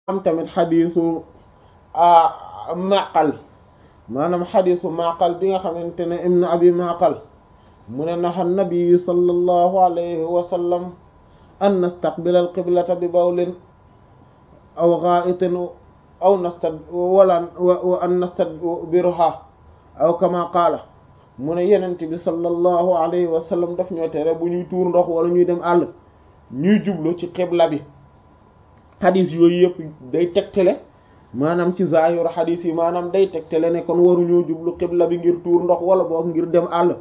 am tamit xadiisu maqal maanaam xadiisu maqal bi nga xamante ne ibn abi maqal mu ne naxa nabiyu sallallahu alayhi wa sallam an nastaqbila alqiblata bi bawlin aw gaa'itin aw nastad wala wa an nastadbiruha aw kama qaala mu ne yenent bi sallallahu alayhi wa sallam daf ñoo tere bu ñuy tuur ndox wala ñuy dem àll ñuy jublu ci xibla bi xadis yooyu yëpp day tegtale maanaam ci zaahiru xadis yi maanaam day tegtale ne kon waruñoo jublu xibla bi ngir tuur ndox wala boog ngir dem àll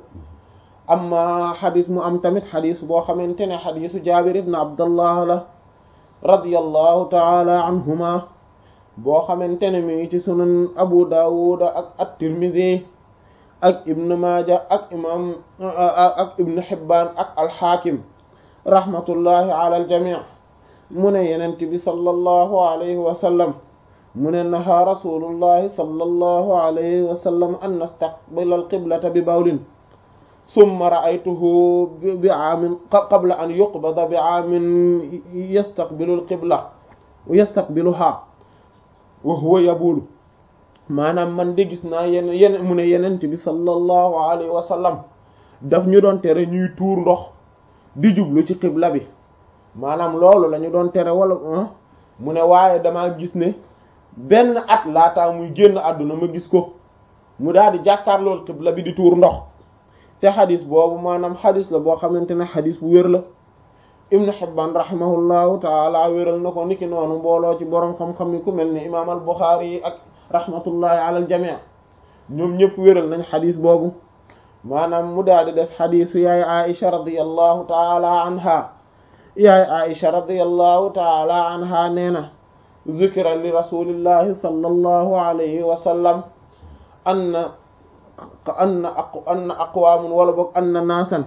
amma xadis mu am tamit xadis boo xamante ne xadisu jaabir ibn abdallah la radiyallahu taala anhuma boo xamante ne mi ngi ci sunan abu daawuda ak at-tirmidhi ak ibn maaja ak imam ak ibn hibbaan ak alxaakim rahmatullahi ala aljamii mu ne yenent bi sallallahu alayhi wa sallam mu ne naha rasulullahi sallallahu alayhi wa sallam an nastaqbila alqiblata bi bawlin summa ra'aytuhu bi aamin qabla an yuqbada bi aamin yastaqbilu alqibla yastaqbiluha wa huwa yabulu maanaam man de gis naa yenn yenn mu ne yenent bi sallallahu alayhi wa sallam daf ñu doon tere ñuy tuur ndox di jublu ci xibla bi maanaam loolu la ñu doon tere wala mu ne waaye damaa gis ne benn at laataa muy génn àdduna ma gis ko mu daal di jàkkaarlool xibla bi di tuur ndox te xadis boobu maanaam xadis la boo xamante ne xadis bu wér la ibnu Hibbaan rahimahullahu taala wéral na ko niki noonu mbooloo ci boroom xam-xam yi ku mel ni imaam al Buxaari yi ak rahmatullahi ala al jamii ñoom ñëpp wéral nañ xadis boobu maanaam mu daal di def xadisu yaay Aisha radiyallahu taala anha yaay Aisha radiyallahu taala anha nee na zukira li rasulillahi sallallahu alayhi wa sallam anna anna anna aqwaamun wala boog anna naasan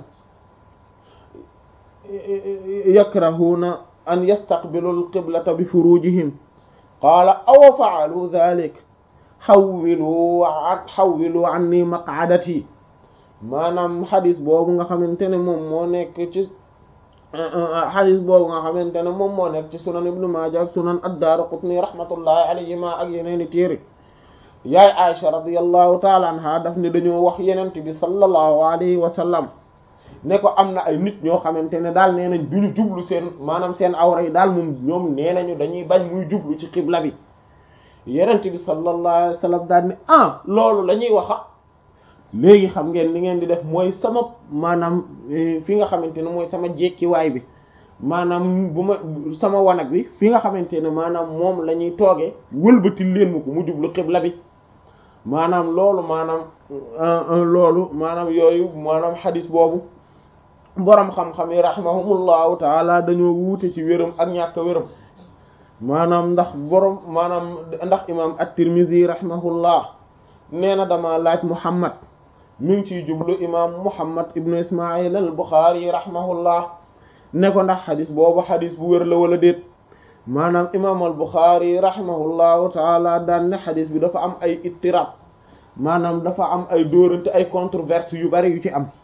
yakrahuuna an yastaqbilu alqiblata bi furujihim qaala aw fa'alu dhalik xawwilu an xawwilu anni maq'adati maanaam xadis boobu nga xamante ne moom moo nekk ci xadis boobu nga xamante ne moom moo nekk ci sunan ibnu maaja ak sunan ad-daaraqutni rahmatullahi alayhima ak yeneeni téere yaay Aisha radiyallahu taala anha daf ne dañoo wax yenent bi sallallahu alayhi wa sallam ne ko am na ay nit ñoo xamante ne daal nee nañ duñu jublu seen maanaam seen awra yi daal moom ñoom nee nañu dañuy bañ muy jublu ci xibla bi yenent bi sallallahu alayhi wa sallam daal ne ah loolu la ñuy waxa léegi xam ngeen li ngeen di def mooy sama maanaam fi nga xamante ne mooy sama jekkiwaay bi maanaam bu ma sama wanag bi fi nga xamante ne maanaam moom la ñuy toogee wëlbatil leen ma ko mu jublu xibla bi maanaam loolu maanaam loolu maanaam yooyu maanaam xadis boobu boroom xam-xam yi rahimahumullahu taala dañoo wuute ci wéram ak ñàkk wéram maanaam ndax boroom maanaam ndax imam at-Tirmidhi rahimahullah nee na dama laaj Muhammad mi ngi ciy jublu imam Muhammad ibnu Ismail al-Bukhari rahimahullah ne ko ndax xadis boobu xadis bu wér la wala déet maanaam imam al-Bukhari rahimahullahu taala daan ne xadis bi dafa am ay ittirab maanaam dafa am ay dóorante ay controverse yu bari yu ci am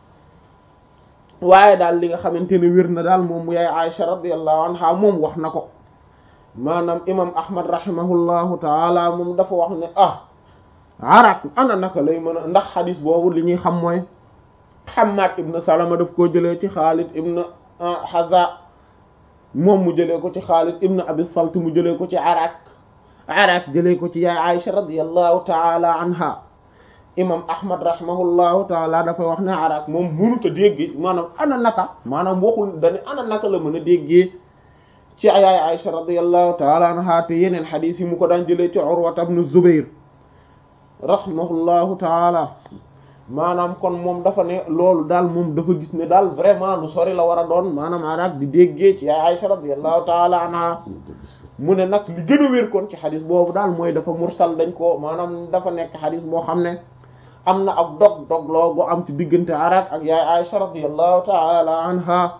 waaye daal li nga xamante ne wér na daal moom mu yaay Aisha radiyallahu anha moom wax na ko maanaam imam Ahmad rahimahullahu taala moom dafa wax ne ah arak ana naka lay mën a ndax xadis boobu li ñuy xam mooy Hammad ibn Salama daf koo jëlee ci Xaalid ibn Haza moom mu jëlee ko ci Xaalid ibn Abi Salt mu jëlee ko ci Arak Arak jëlee ko ci yaay Aisha radiyallahu taala anha imam Ahmad rahimahullahu taala dafay wax ne Arak moom mënut a dégg maanaam ana naka maanaam waxul dañu ana naka la mën a déggee ci yaay Aisha radiyallahu taala anha te yeneen xadis yi mu ko daan jëlee ci Urwa ibn Zubayr rahimahullahu taala maanaam kon moom dafa ne loolu daal moom dafa gis ne daal vraiment lu sori la war a doon maanaam Arak di déggee ci yaay Aisha radiyallahu taala anha mu ne nag li gën a wér kon ci xadis boobu daal mooy dafa mursal dañ ko maanaam dafa nekk xadis boo xam ne am na ab dog dog loo gu am ci diggante Arak ak yaay Aisha radiyallahu taala anha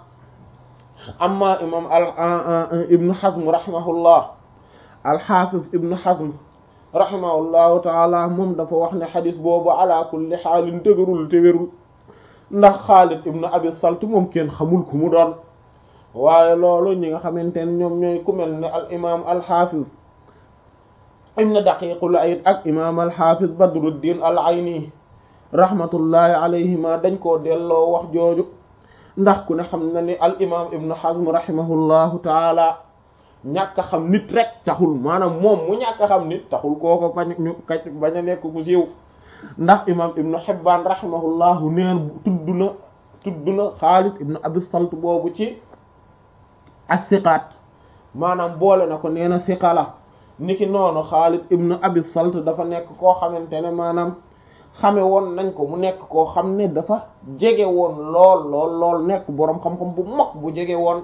amma imam al ibnu Hazm rahimahullah al-Hafiz ibnu Hazm rahimahullahu taala moom dafa wax ne xadis boobu ala kulli xaalin dëgërul te wérul ndax Xaalid ibnu Abi Salt moom kenn xamul ku mu doon waaye loolu ñi nga xamante ne ñoom ñooy ku mel ne al imam al hafiz ibn daqiqul ayd ak imam alxafiz badruddin al ayni rahmatullahi alayhima dañ koo delloo wax jooju ndax ku ne xam na ni al imam ibnu hazm rahimahullahu taala ñàkk a xam nit rek taxul maanaam moom mu ñàkk a xam nit taxul kooko bañ ñu kay bañ a nekk ku siiw ndax imam ibnu hibbaan rahimahullahu neen tudd na tudd na xaalid ibnu abi salt boobu ci as-siqaat maanaam boole na ko nee na siqala niki noonu xaalid ibnu abi salt dafa nekk koo xamante ne maanaam xame woon nañ ko mu nekk koo xam ne dafa jege woon lool lool lool nekk boroom xam-xam bu mag bu jege woon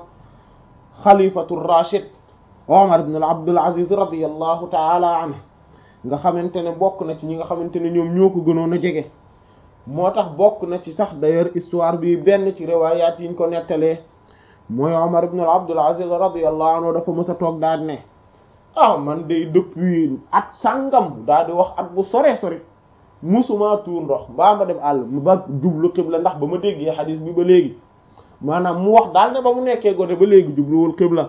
xalifatu rachid omar ibn abdul aziz radiallahu taala anhu nga xamante ne bokk na ci ñi nga xamante ne ñoom ñoo ko gënoon a jege moo tax bokk na ci sax d'ailleurs histoire bi benn ci riwayat yiñ ko nettalee mooy omar ibn abdul aziz radiallahu anhu dafa mës a toog daal ne ah man day depuis at sàngam daal di wax at bu sore sori musuma tuur ndox mbaa ma dem àll ba jublu xibla ndax ba ma déggee xadis bi ba léegi maanaam mu wax daal ne ba mu nekkee gone ba léegi jubluwul xibla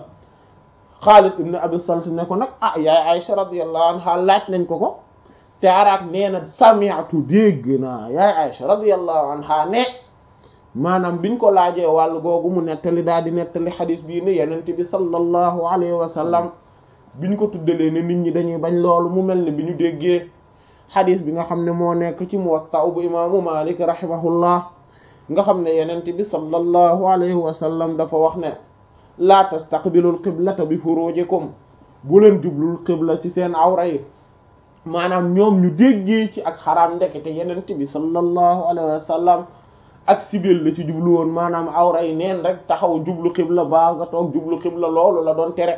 Xaalid ibn Abi Salt ne ko nag ah yaay Aïcha radiyallahu anha laaj nañ ko ko te araak nee na sami'tu dégg naa yaay Aïcha radiyallahu anha ne maanaam biñ ko laajee wàll googu mu nettali daal di nettali xadis bii ne yenente bi sallallahu alayhi wa sallam biñ ko tuddalee ne nit ñi dañuy bañ loolu mu mel ne bi ñu déggee xadis bi nga xam ne moo nekk ci Muwatta bu imaamu Malik rahimahullah nga xam ne yenente bi sallallahu alayhi wa sallam dafa wax ne laa tastaqbilul qiblata bi furujikum bu leen jublul qibla ci seen awra yi maanaam ñoom ñu déggee ci ak xaraam ndekete yenente bi sallallahu alayhi wa sallam ak sibil la ci jublu woon maanaam awra yi neen rek taxaw jublu qibla baa nga toog jublu qibla loolu la doon tere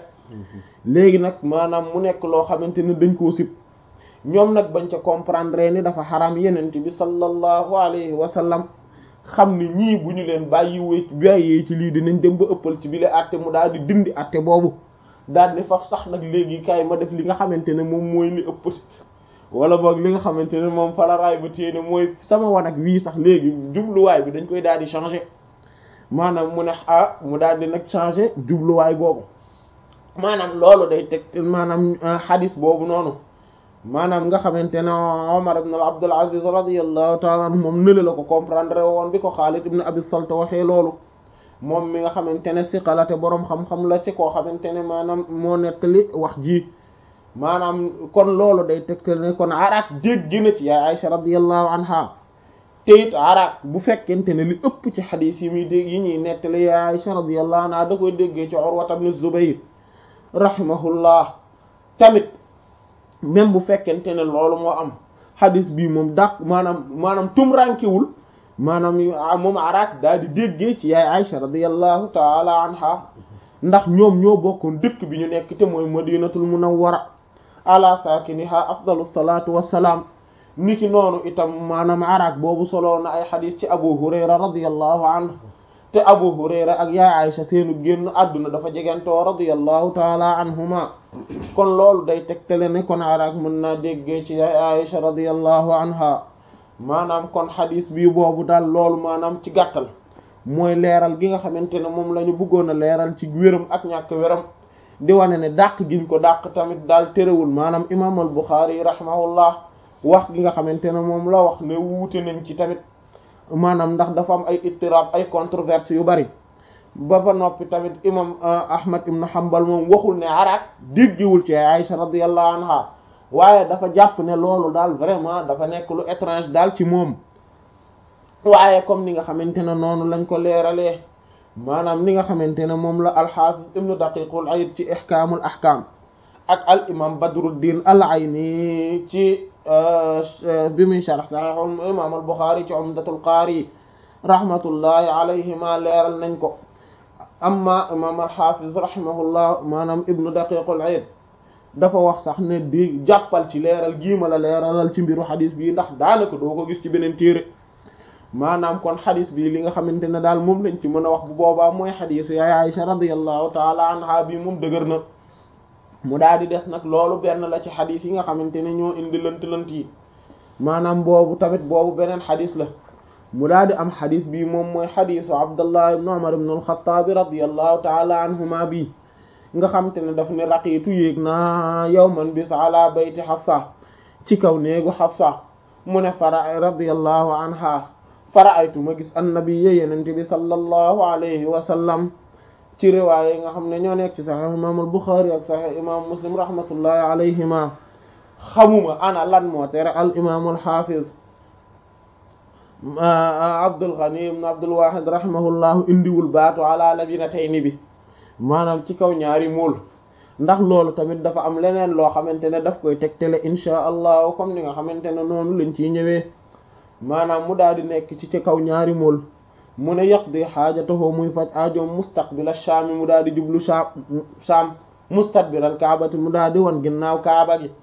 léegi nag maanaam mu nekk loo xamante ne dañ koo sib ñoom nag bañ ca comprendre ni dafa xaram yenent bi sallallahu alayhi wa sallam xam ni ñii bu ñu leen bàyyiwee bàyyee ci lii dinañ dem ba ëppal ci bile atte mu daal di dindi atte boobu daal di fa sax nag léegi kaay ma def li nga xamante ne moom mooy li ëpp wala boog li nga xamante ne moom falaraay ba téene mooy sama wanag wii sax léegi jubluwaay bi dañ koy daal di changer maanaam mu ne ah mu daal di nag changer jubluwaay boobu maanaam loolu day teg maanaam hadis boobu noonu maanaam nga xamante ne Omar ibn Abdul Aziz radiyallahu ta'ala anhu moom nële la ko comprendre woon bi ko Xaalid ibn Abi Salt waxee loolu moom mi nga xamante ne siqalate boroom xam-xam la ci koo xamante ne maanaam moo nettali wax ji maanaam kon loolu day tegtal ne kon araak dégg na ci yaay Aisha radiyallahu anha te it araak bu fekkente ne li ëpp ci xadiis yi muy dégg yi ñuy nettali yaay Aisha radiyallahu anha da koy déggee ci Urwa ibn Zubayr rahimahullah tamit même bu fekkente ne loolu moo am hadis bi moom dàq maanaam maanaam tum rankewul maanaam moom araak daal di déggee ci yaay Aïcha radiyallahu taala anha ndax ñoom ñoo bokkoon dëkk bi ñu nekk te mooy madinatul munawwara ala saakiniha afdalu salatu wassalaam niki noonu itam maanaam araak boobu soloo na ay hadis ci Abu Hurayra radiyallahu anhu te Abu Hurayra ak yaay Aïcha seenu génn àdduna dafa jegantoo radiyallahu taala anhuma kon loolu day tegtale ne kon araak mën naa déggee ci yaay Aïcha radiyallahu anha maanaam kon xadis bii boobu daal loolu maanaam ci gàttal mooy leeral gi nga xamante ne moom la ñu bëggoon a leeral ci wéram ak ñàkk wéram di wane ne dàq giñ ko dàq tamit daal terewul maanaam imaam al Buxaari rahimahullah wax gi nga xamante ne moom la wax ne wuute nañ ci tamit maanaam ndax dafa am ay ittirab ay controverse yu bari ba fa noppi tamit imam Ahmad ibn Hanbal moom waxul ne araak déggiwul ci Aïcha radiyallahu anha waaye dafa jàpp ne loolu daal vraiment dafa nekk lu étrange daal ci moom waaye comme ni nga xamante ne noonu lañ ko leeralee maanaam ni nga xamante ne moom la al-Hafiz ibn Daqiqul Ayd ci ihkaamul ahkaam ak al imam Badruddin al-Ayni ci bi muy sharh Sahih imam al-Bukhari ci Umdatul Qari rahmatullahi alayhima leeral nañ ko amma imam al-Hafiz rahimahullah maanaam ibnu Daqiqul Ayd dafa wax sax ne di jàppal ci leeral giima la leeralal ci mbiru xadis bii ndax daanaka doo ko gis ci beneen téere maanaam kon xadis bii li nga xamante ne daal moom lañ ci mën a wax bu boobaa mooy xadisu yaay Aïcha radiyallahu taala anha bi moom dëgër na mu daal di des nag loolu benn la ci xadis yi nga xamante ne ñoo indi lënt-lënt yi maanaam boobu tamit boobu beneen xadis la mu daal di am xadis bii moom mooy xadisu Abdullah ibn Umar ibn al-Khattab radiyallahu taala anhuma bi nga xam te ne daf ne raqiitu yéeg naa yawman bis ala bayti Hafsa ci kaw néegu Hafsa mu ne fara radiyallahu anha fara'aytu ma gis annabiyya yenente bi sallallahu alayhi wa sallam ci riwaaya yi nga xam ne ñoo nekk ci sahih imam al-Bukhari ak sahih imam Muslim rahmatullahi alayhima xamuma ana lan moo tere al imam al-Hafiz Abdul Ghani ibn Abdul Wahid rahimahullahu indiwul baatu ala labinatayni bi maanaam ci kaw ñaari mool ndax loolu tamit dafa am leneen loo xamante ne daf koy tegtale insha allah comme ni nga xamante ne noonu lañ ciy ñëwee maanaam mu daal di nekk ci ci kaw ñaari mool mu ne yaqdi xaajatahu muy faj aajoom mustaqbil ash-Shaam mu daal di jublu Shaam Shaam mustadbir al-Kaabati mu daal di wan ginnaaw Kaaba gi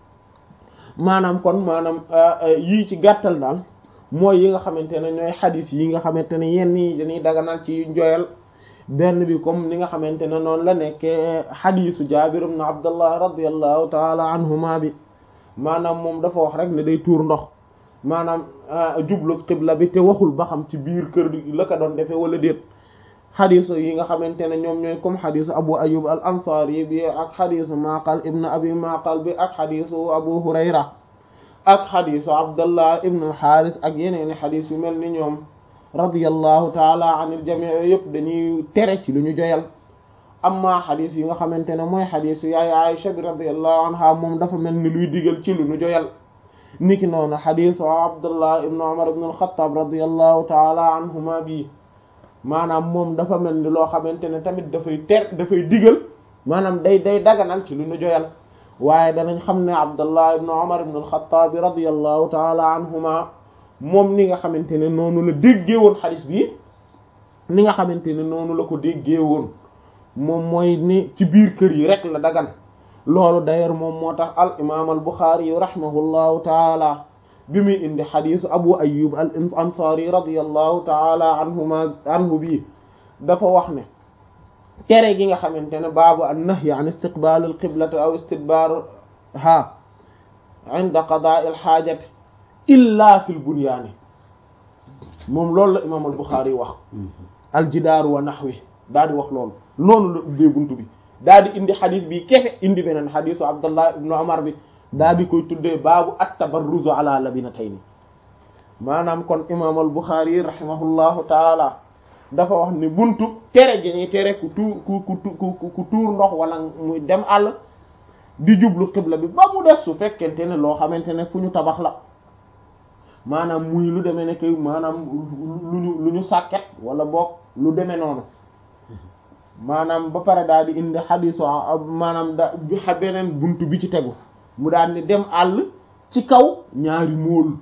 maanaam kon maanaam yii ci gàttal daal mooy yi nga xamante ne ñooy xadis yi nga xamante ne yenn yi dañuy daganal ci njoyal benn bi comme ni nga xamante ne noonu la nekkee xadisu Jaabir ibn Abdullah radiyallahu taala anhuma bi maanaam moom dafa wax rek ne day tuur ndox maanaam jublu xibla bi te waxul ba xam ci biir kër la ko doon defee wala déet xadisu yi nga xamante ne ñoom ñooy comme xadisu Abu Ayyub al Ansari bi ak xadisu Maqal ibn Abi Maqal bi ak xadisu Abu Hurayra ak xadisu Abdullah ibn al-Haris ak yeneeni xadis yu mel ni ñoom radiyallahu taala anil jamii yëpp dañuy tere ci lu ñu joyal amma xadis yi nga xamante ne mooy xadisu yaay Aisha bi radiyallahu anha moom dafa mel ni luy digal ci lu ñu joyal niki noonu xadisu Abdullah ibn Umar ibn al-Khattab radiyallahu taala anhuma bi maanaam moom dafa mel ni loo xamante ne tamit dafay ter dafay digal maanaam day day daganal ci lu ñu joyal waaye danañ xam ne Abdullah ibn Umar ibn al-Khattab radiyallahu taala anhuma moom ni nga xamante ne noonu la déggee woon xadis bi ni nga xamante ne noonu la ko déggee woon moom mooy ni ci biir kër yi rek la dagan loolu d'ailleurs moom moo tax al imaam al Bukhari yu rahimahullahu taala bi muy indi xadisu Abu Ayyub al Ansari radiyallahu taala anhuma anhu bi dafa wax ne tere gi nga xamante ne baabu an nahyi an istiqbal al qiblati aw istidbarha inda qada'i al hajati illa fil bunyaani moom loolu la imaam al Buxaari wax al jidaaru wa nahwi daal di wax loolu noonu la ubbee buntu bi daal di indi xadis bi kefe indi beneen xadisu Abdallah ibn Umar bi daal di koy tuddee baabu at-tabarruzu ala labinatayni maanaam kon imaam al Buxaari rahimahullahu taala dafa wax ne buntu tere gi ñuy tere ku tuur ku ku ku tuur ndox wala muy dem àll di jublu xibla bi ba mu des su fekkente ne loo xamante ne fu ñu tabax la maanaam muy lu demee ne que maanaam lu ñu lu ñu sàkket wala boog lu demee noonu maanaam ba pare daal di indi xadisu maanaam da beneen buntu bi ci tegu mu daal di dem àll ci kaw ñaari móol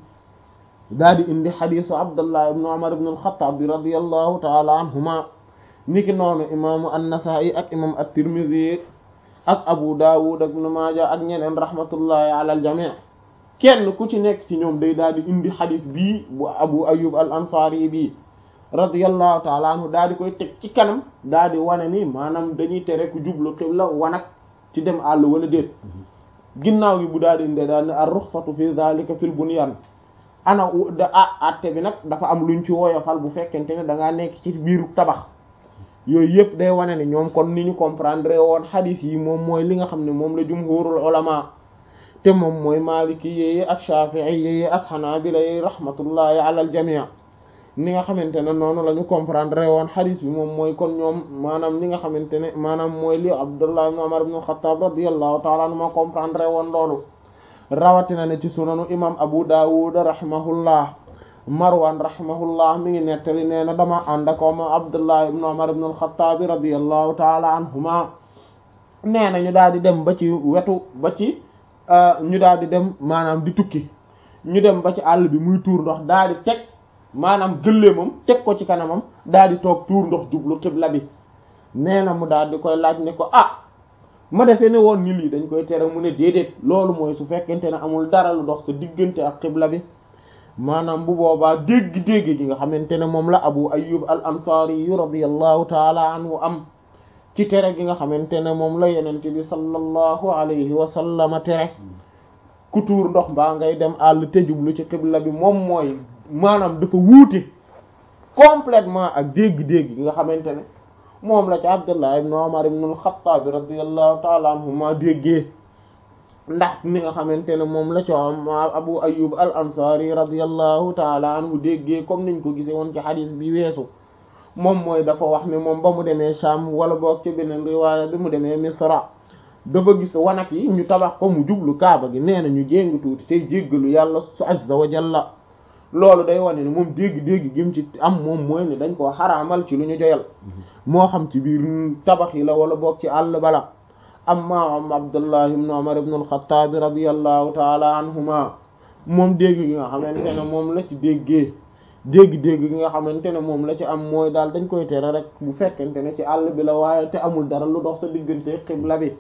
daal di indi xadisu abdullah ibn umar ibn al-khattab bi radiyallahu taala anhuma niki noonu imaamu an-nasa'i ak imam at-tirmidhi ak abu dawud ak ibn maaja ak ñeneen rahmatullahi ala al-jami' kenn ku ci nekk ci ñoom day daal di indi xadis bii bu abu ayub al ansari bii radiyallahu taala anhu daal di koy teg ci kanam daal di wane ni maanaam dañuy tere ku jublu xibla wanak ci dem àll wala déet ginnaaw gi bu daal di inde daal ne ar ruxsatu fi zalika fil bunyan ana da ah atte bi nag dafa am luñ ci woyofal bu fekkente ne da ngaa nekk ci biiru tabax yooyu yëpp day wane ne ñoom kon ni ñu comprendre woon xadis yi moom mooy li nga xam ne moom la jumhurul ulama te moom mooy maliki yi ak shafi'i yi ak xanaabila yi rahmatullahi ala al jamii ni nga xamante ne noonu la ñu comprendre woon xadis bi moom mooy kon ñoom maanaam ni nga xamante ne maanaam mooy li abdullah ibn umar ibn al-khattab radiyallahu ta'ala anhu ma comprendre woon loolu rawatina ne ci sunanu imam abu dawud rahimahullah marwan rahimahullah mi ngi nettali nee na dama ànd ak ma abdullah ibn umar ibn al-khattab radiyallahu ta'ala anhuma nee na ñu daal di dem ba ci wetu ba ci ñu daal di dem maanaam di tukki ñu dem ba ci àll bi muy tuur ndox daal di teg maanaam gëléemam teg ko ci kanamam daal di toog tuur ndox jublu xibla bi nee na mu daal di koy laaj ne ko ah ma defee ne woon ni lii dañ koy tere mu ne déedéet loolu mooy su fekkente ne amul dara lu dox sa diggante ak xibla bi maanaam bu boobaa dégg-dégg gi nga xamante ne moom la abu ayyub al ansari yu radiyallahu taala anhu am ci tere gi nga xamante ne moom la yenente bi sallallahu alayhi wa sallama tere ku tuur ndox mbaa ngay dem àll te jublu ci xibla bi moom mooy maanaam dafa wuute complètement ak dégg-dégg gi nga xamante ne moom la ci Abdullah ibn Umar ibn al-Khattab radiyallahu ta'ala anhuma déggee ndax ni nga xamante ne moom la ci Abu Ayyub al-Ansari radiyallahu ta'ala anhu déggee comme niñ ko gisee woon ci xadis bi weesu moom mooy dafa wax ne moom ba mu demee Sham wala boog ci beneen riwaaya bi mu demee Misra dafa gis wanak yi ñu tabax ko mu jublu kaaba gi nee na ñu jéng tuuti tey jéggalu yàlla su azza wa jalla loolu day wane ne moom dégg-dégg gim ci am moom mooy ne dañ koo xaraamal ci lu ñu joyal moo xam ci biir tabax yi la wala boog ci àll bala amma am Abdullah ibn Umar ibn al-Khattab radiyallahu taala anhuma moom dégg gi nga xamante ne moom la ci déggee dégg-dégg gi nga xamante ne moom la ci am mooy daal dañ koy tere rek bu fekkente ne ci àll bi la waaye te amul dara lu dox sa diggante xibla bi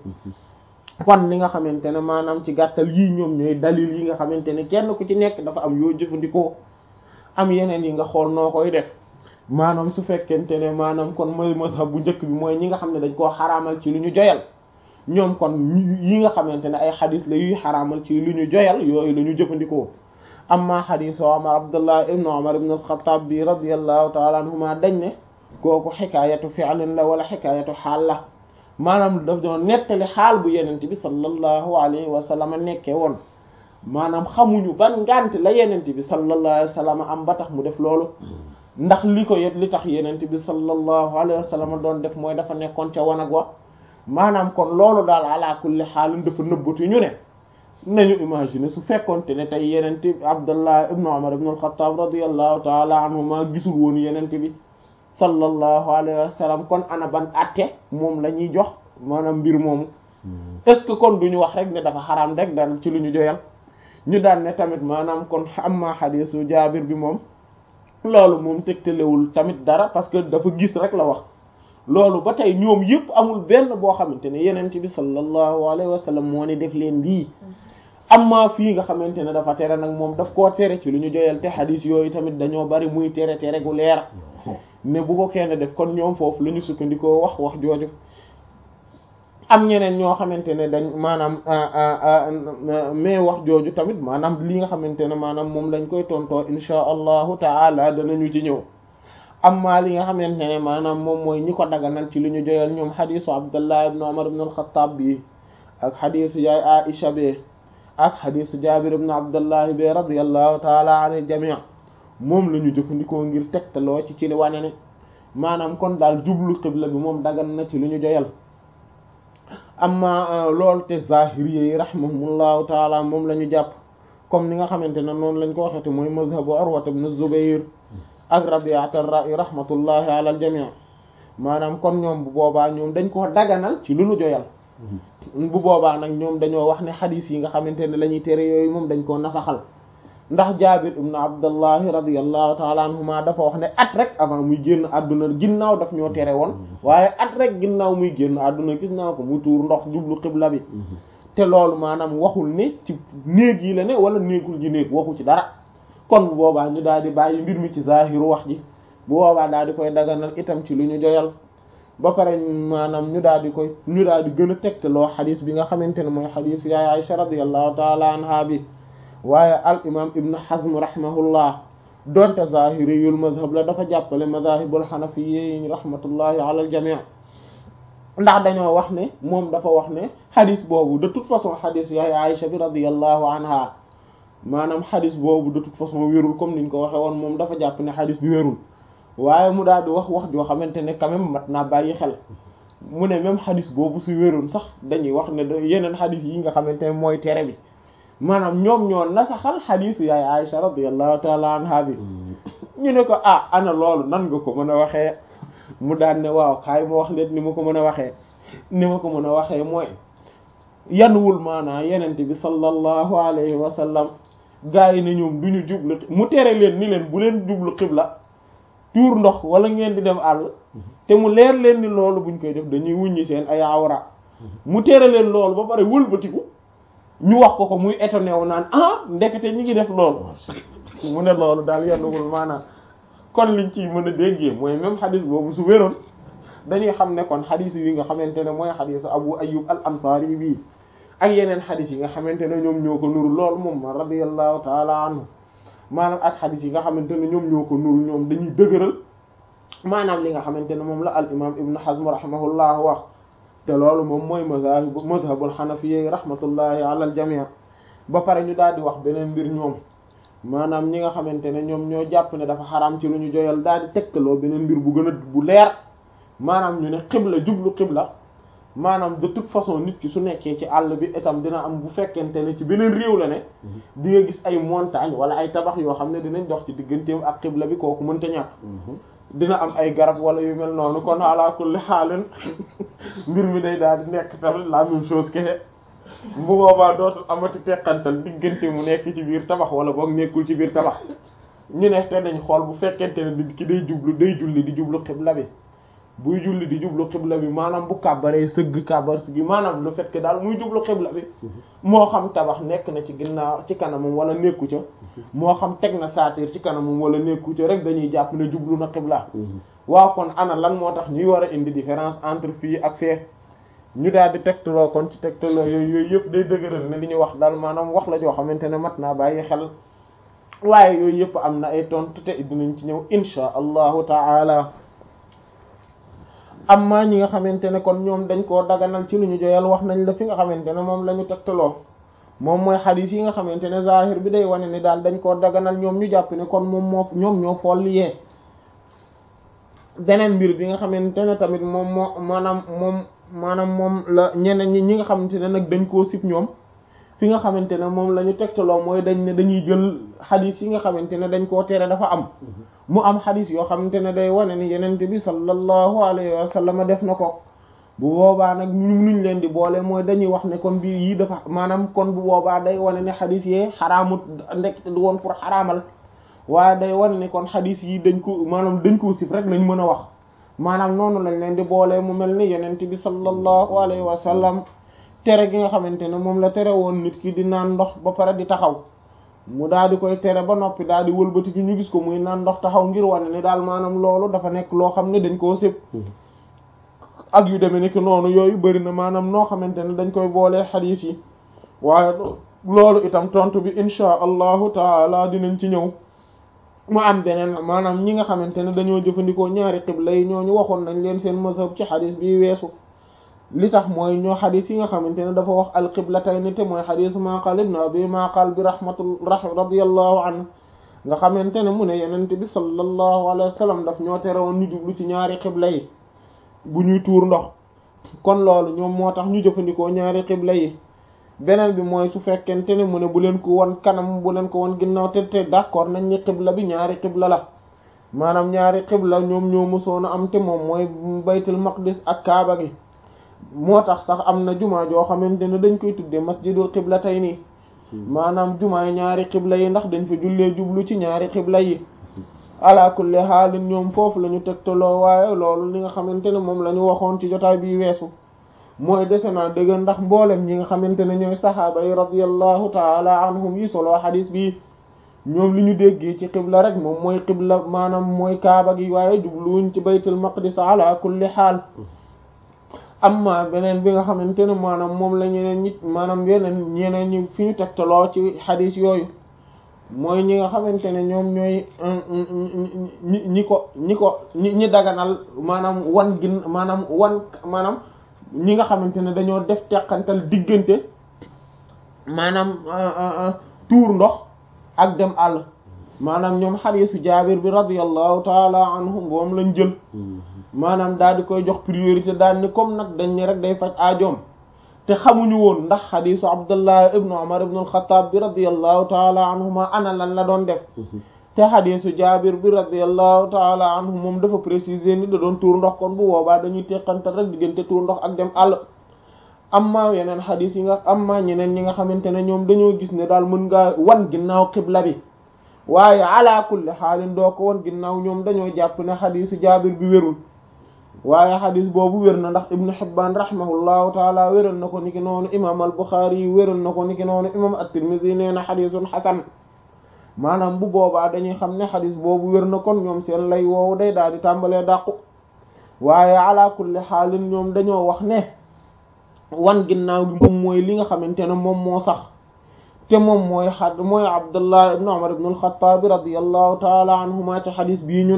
kon li nga xamante ne maanaam ci gàttal yii ñoom ñooy dalil yi nga xamante ne kenn ku ci nekk dafa am yoo jëfandikoo am yeneen yi nga xool noo koy def maanaam su fekkente ne maanaam kon mooy mazhab bu njëkk bi mooy ñi nga xam ne dañ koo xaraamal ci lu ñu joyal ñoom kon yi nga xamante ne ay xadis la yuy xaraamal ci lu ñu joyal yooyu la ñu jëfandikoo amma xadisu Umar Abdullah ibn Umar ibn al-Khattab bi radiyallahu ta'ala anhuma dañ ne kooku xikaayatu fi'lin la wala xikaayatu xaal la maanaam daf doon nettali xaal bu yenente bi sallallahu alayhi wa sallam nekkee woon maanaam xamuñu ban ngànt la yenente bi sallallahu alayhi wa sallam am ba tax mu def loolu ndax li ko yet li tax yenente bi sallallahu alayhi wa sallam doon def mooy dafa nekkoon ca wanag wa maanaam kon loolu daal ala kulli xaalin dafa nëbbatu ñu ne nañu imaginer su fekkonte ne tey yenente Abdullah ibn Umar ibn al-Khattab radiyallahu ta'ala anhuma gisul woon yenente bi sallallahu alayhi wa sallam kon ana ban atte moom la ñuy jox maanaam mbir moomu est-ce que kon duñu wax rek ne dafa xaraam rek dal ci lu ñu joyal ñu daan ne tamit maanaam kon amma xadiisu jaabir bi moom loolu moom tegtalewul tamit dara parce que dafa gis rek la wax loolu ba tey ñoom yëpp amul benn boo xamante ne yenent bi sallallahu alayhi wa sallam moo ne def leen lii amma fii nga xamante ne dafa tere nag moom daf koo tere ci lu ñu joyal te xadiis yooyu tamit dañoo bari muy tere tere gu leer ne bu ko kenn def kon ñoom foofu la ñu sukkandikoo wax wax jooju am ñeneen ñoo xamante ne dañ maanaam mais wax jooju tamit maanaam li nga xamante ne maanaam moom lañ koy tontoo insha allahu taala danañu ci ñëw amma li nga xamante ne maanaam moom mooy ñi ko daganal ci li ñu joyal ñoom xadisu abdullah ibn umar ibn al-khattab bi ak xadisu yaay aisha bi ak xadisu jabir ibn abdullah bi radiyallahu taala anil jami' moom la ñu jëfandikoo ngir tegtaloo ci ci li wane ne maanaam kon daal jublu xibla bi moom dagan na ci lu ñu joyal amma loolu te zahiri yi rahimahumullahu taala moom la ñu jàpp comme ni nga xamante ne noonu lañ ko waxete mooy mazhabu Urwa ibn Zubayr ak Rabi'at ar-Ra'i rahmatullahi ala al-jami' maanaam kon ñoom bu boobaa ñoom dañ koo daganal ci lu ñu joyal bu boobaa nag ñoom dañoo wax ne xadiis yi nga xamante ne la ñuy tere yooyu moom dañ koo nasaxal ndax Jaabir ibn Abdullahi radiyallahu ta'ala anhuma dafa wax ne at rek avant muy génn àdduna ginnaaw daf ñoo tere woon waaye at rek ginnaaw muy génn àdduna gis naa ko mu tuur ndox jublu xibla bi te loolu maanaam waxul ne ci néeg yi la ne wala néegul ji néeg waxu ci dara kon bu boobaa ñu daal di bàyyi mbir mi ci zahiru wax ji bu boobaa daal di koy daganal itam ci lu ñu joyal ba pare maanaam ñu daal di koy ñu daal di gën a tegtaloo xadis bi nga xamante ne mooy xadis yaay Aisha radiyallahu ta'ala anha bi waaye al imam ibn Hazm rahimahullah donte zahiriyul madhab la dafa jàppale madahibul hanafiyyi rahmatullahi ala al jami' ndax dañoo wax ne moom dafa wax ne xadis boobu de toute façon xadis yaay Aisha bi radiyallahu anha maanaam xadis boobu de toute façon wérul comme niñ ko waxe woon moom dafa jàpp ne xadis bi wérul waaye mu daal di wax wax joo xamante ne quand même mat naa bàyyi xel mu ne même xadis boobu su wérul sax dañuy wax ne yeneen xadis yi nga xamante ne mooy tere bi maanaam ñoom ñoo nasaxal xadisu yaay Aisha radiyallahu taala anha bi ñu ne ko ah ana loolu nan nga ko mën a waxee mu daan ne waaw kaay ma wax leen ni ma ko mën a waxee ni ma ko mën a waxee mooy yanuwul maanaa yenente bi sallallahu alayhi wa sallam gaa yi ne ñoom du ñu jublu mu tere leen ni leen bu leen jublu xibla tuur ndox wala ngeen di dem àll te mu leer leen ni loolu buñ koy def dañuy wuññi seen ay awra mu tere leen loolu ba pare wëlbatiku ñu wax ko ko muy étonné wu naan ah ndekete ñi ngi def loolu mu ne loolu daal yanuwul maanaam kon liñ ci mën a déggee mooy même xadis boobu su wéroon dañuy xam ne kon xadis yi nga xamante ne mooy xadisu Abu Ayyub al Ansari bii ak yeneen xadis yi nga xamante ne ñoom ñoo ko nuru loolu moom ma radiyallahu taala anhu maanaam ak xadis yi nga xamante ne ñoom ñoo ko nuru ñoom dañuy dëgëral maanaam li nga xamante ne moom la al imam ibnu hazm rahimahullah wax te loolu moom mooy mazhab mazhabul hanafiyyi rahmatullahi ala al jami' ba pare ñu daal di wax beneen mbir ñoom maanaam ñi nga xamante ne ñoom ñoo jàpp ne dafa xaraam ci lu ñu joyal daal di tegtaloo beneen mbir bu gën a bu leer maanaam ñu ne xibla jublu xibla maanaam de toute façon nit ki su nekkee ci àll bi itam dina am bu fekkente ne ci beneen réew la ne di nga gis ay montagne wala ay tabax yoo xam ne dinañ dox ci digganteem ak xibla bi kooku mënta ñàkk dina am ay garab wala yu mel noonu kon ala kulli xaalin mbir mi day daal di nekk tamit la même chose que bu boobaa dootul amati teqantal diggante mu nekk ci biir tabax wala boog nekkul ci biir tabax ñu ne te dañ xool bu fekkente ne nit ki day jublu day julli di jublu xibla bi buy julli di jublu xibla bi maanaam bu kàbbaree sëgg kàbbar sëgg maanaam le fait que daal muy jublu xibla bi moo xam tabax nekk na ci ginnaaw ci kanamam wala nekku ca moo xam teg na saatir ci kanamam wala nekku ca rek dañuy jàpp ne jublu na xibla waaw kon ana lan moo tax ñuy war a indi différence entre fii ak fee ñu daal di tegtaloo kon ci tegtaloo yooyu yooyu yëpp day dëgëral ne li ñu wax daal maanaam wax la joo xamante ne mat naa bàyyi xel waaye yooyu yëpp am na ay tontu te dinañ ci ñëw insha allahu taala amma ñi nga xamante ne kon ñoom dañ koo daganal ci lu ñu joyal wax nañ la fi nga xamante ne moom la ñu tegtaloo moom mooy xadiis yi nga xamante ne zahir bi day wane ni daal dañ koo daganal ñoom ñu jàpp ne kon moom moo ñoom ñoo fool yee beneen mbir bi nga xamante ne tamit moom moo maanaam moom maanaam moom la ñeneen ñi ñi nga xamante ne nag dañ koo sib ñoom fi nga xamante ne moom la ñu tegtaloo mooy dañ ne dañuy jël xadis yi nga xamante ne dañ koo tere dafa am mu am xadis yoo xamante ne day wane ni yenente bi sallallahu alayhi wa sallam def na ko bu boobaa nag ñu nuñ leen di boole mooy dañuy wax ne kon bii yii dafa maanaam kon bu boobaa day wane ne xadis yee xaraamut ndekk du woon pour xaraamal waaye day wane ne kon xadis yi dañ ko maanaam dañ koo sib rek lañ mën a wax maanaam noonu lañ leen di boole mu mel ni yenente bi sallallahu alayhi wa sallam tere gi nga xamante ne moom la tere woon nit ki di naan ndox ba pare di taxaw mu daal di koy tere ba noppi daal di wëlbati ci ñu gis ko muy naan ndox taxaw ngir wane ni daal maanaam loolu dafa nekk loo xam ne dañ koo sëb ak yu demee ni ki noonu yooyu bëri na maanaam noo xamante ne dañ koy boolee xadiis yi waaye loolu itam tontu bi insha allahu taala dinañ ci ñëw mu am beneen maanaam ñi nga xamante ne dañoo jëfandikoo ñaari xibla yi ñooñu waxoon nañ leen seen mazhab ci xadiis bi weesu li tax mooy ñoo xadis yi nga xamante ne dafa wax alqiblatayni te mooy xadis maqal ibn abi maqal bi rahmatul radiyallahu anhu nga xamante ne mu ne yenente bi sallallahu alayhi wa sallam daf ñoo tere woon ñu jublu ci ñaari xibla yi bu ñuy tuur ndox kon loolu ñoom moo tax ñu jëfandikoo ñaari xibla yi beneen bi mooy su fekkente ne mu ne bu leen ko won kanam bu leen ko won ginnaaw te te d'accord nañ ni xibla bi ñaari xibla la maanaam ñaari xibla ñoom ñoo mësoon a am te moom mooy baytul maqdis ak kaaba gi moo tax sax am na jumaa joo xamante ne dañ koy tuddee masjidul xibla tey nii maanaam jumaay ñaari xibla yi ndax dañ fa jullee jublu ci ñaari xibla yi ala kulli xaalin ñoom foofu la ñu tegtaloo waaye loolu li nga xamante ne moom la ñu waxoon ci jotaay bi weesu mooy dese naa dëgg ndax mboolem ñi nga xamante ne ñooy saxaaba yi radiyallahu taala anhum yi soloo xadis bi ñoom li ñu déggee ci xibla rek moom mooy xibla maanaam mooy kaaba gi waaye jubluwuñ ci baytul maqdis ala kulli xaal amma beneen bi nga xamante ne maanaam moom la ñeneen ñi maanaam yeneen ñeneen ñi fi ñu tegtaloo ci xadis yooyu mooy ñi nga xamante ne ñoom ñooy ñi ñi ko ñi ko ñi ñi daganal maanaam wan gin maanaam wan maanaam ñi nga xamante ne dañoo def teqantal diggante maanaam tuur ndox ak dem àll maanaam ñoom xadiisu jaabir bi radiyallahu taala anhum moom lañ jël maanaam daal di koy jox priorité daal ni comme nag dañ ne rek day faj aajoom te xamuñu woon ndax xadiisu abdullah ibnu umar ibnu alxataab bi radiyallahu taala anhuma ana lan la doon def te xadiisu jaabir bi radiyallahu taala anhu moom dafa préciser ni da doon tuur ndox kon bu boobaa dañuy teqantal rek diggante tuur ndox ak dem àll amma yeneen xadiis yi nga amma ñeneen ñi nga xamante ne ñoom dañoo gis ne daal mën ngaa wan ginnaaw xibla bi waaye ala kulli xaalin doo ko wan ginnaaw ñoom dañoo jàpp ne xadiisu jaabir bi wérul waaye xadis boobu wér na ndax ibnu Hibbaan rahimahullahu taala wéral na ko niki noonu imam al Buxaari yi wéral na ko niki noonu imam at-Tirmidhi nee na xadisun xasan maanaam bu boobaa dañuy xam ne xadis boobu wér na kon ñoom seen lay woowu day daal di tàmbalee dàqu waaye ala kulli xaalin ñoom dañoo wax ne wan ginnaaw gi moom mooy li nga xamante ne moom moo sax te moom mooy xad mooy Abdullah ibnu Umar ibnu al-Xattaab radiyallahu taala anhuma ci xadis bii ñu